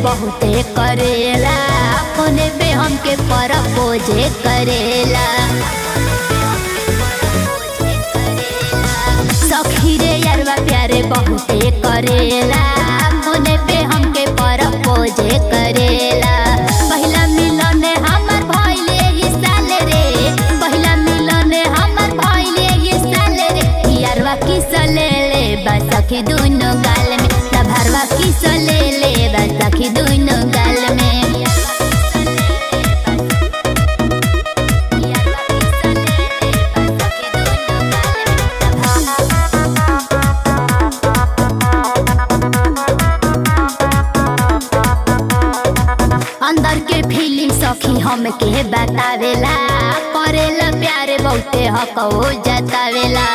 बहुते करेला फोने पे हमके परपोजे करेला सखी रे यारवा प्यारे बहुते करेला फोने पे हमके परपोजे करेला पहिला मिलन हमर भइले ही साल रे पहिला मिलन हमर भइले ही साल रे यारवा किस ले ले बस सखी दुनो गाल में तभरवा किस ले ले बस सखी दुनो गाल में अंदर के फीलिंग सखी हमके बतावेला करेला प्यारे बहुते हक हो जतावेला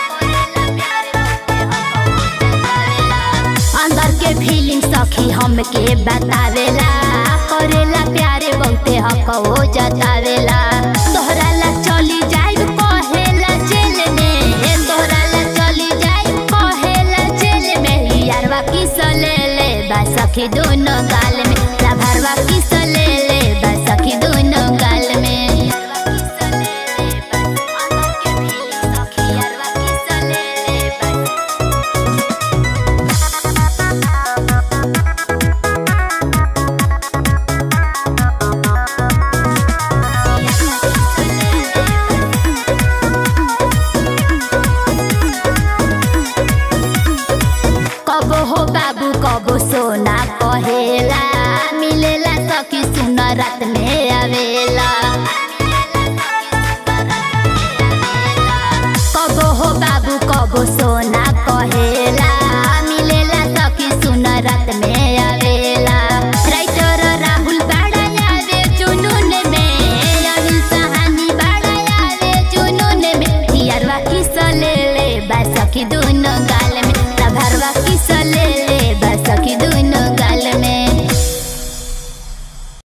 अंदर के फीलिंग सखी हमके बतावेला करेला प्यारे बहुते हक हो जतावेला तोहरा ला चली जाइब कहेला जेल में तोहरा ला चली जाइब कहेला जेल में यारवा किस ले ले बा सखी दोनों गाल में भरवा किस ले ले बा सखी दोनों गाल में कबो हो बाबू कबो सोना कहेला मिलेला सखी सुन रात में आवेला